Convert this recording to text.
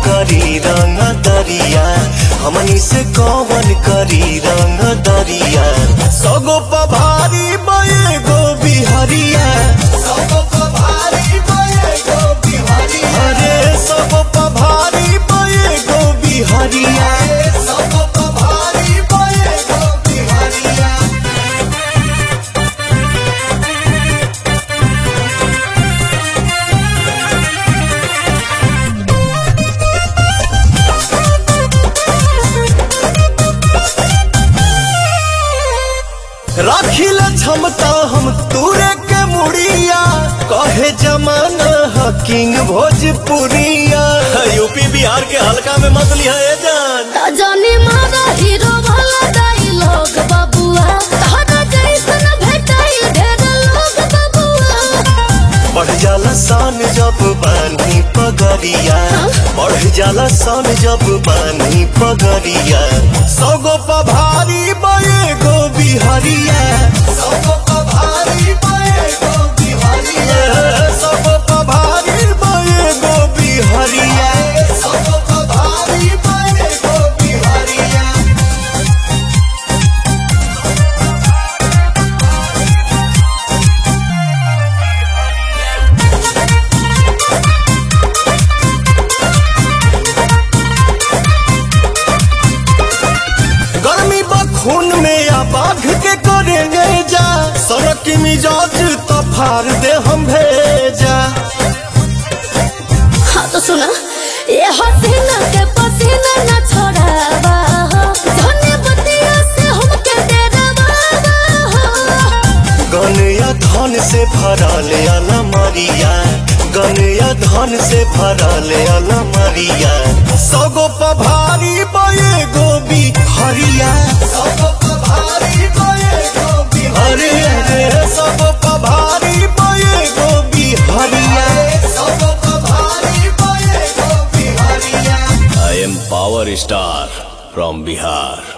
करी रंग दरिया हमनी से कौन करी रंग दरिया सगो पभारी बये गो बिहरिया सगो पभारी बये गो बिहरिया अरे सगो पभारी बये गो बिहरिया सगो पभारी बये गो बिहरिया राखिल क्षमता हम तूरे के मुड़िया कहे जमाना ह किंग भोजपुरिया यूपी बिहार के हल्का में मत लिया ए जान जाने मारा हीरो वाला डायलॉग बबुआ तोहरा जैसन भेटाई ढेर लोग बबुआ बढ़ जाला सान जब बानी पगरिया बढ़ जाला सान जब बानी पगरिया सगो पभारी बये गो बिहरिया सगो पभारी बये गो बिहरिया सगो पभारी बये गो बिहरिया सगो पभारी बये गो बिहरिया गर्मी बखून में या बाघ के करेंगे जा सड़क की मिजाज तो फाड़ दे हम भेजा हाँ तो सुना ये हसीना के पसीना न छोड़ावा धन्य बतिया से हमके डरावा गन या धन से भरल अलमरिया गन या धन से भरल अलमरिया सगो पभारी बये गोबी हरिया सगो पभारी बये गोबी अरे अरे सगो पभारी बये गोबी हरिया सगो पभारी बये गोबी हरिया I am Power Star from Bihar.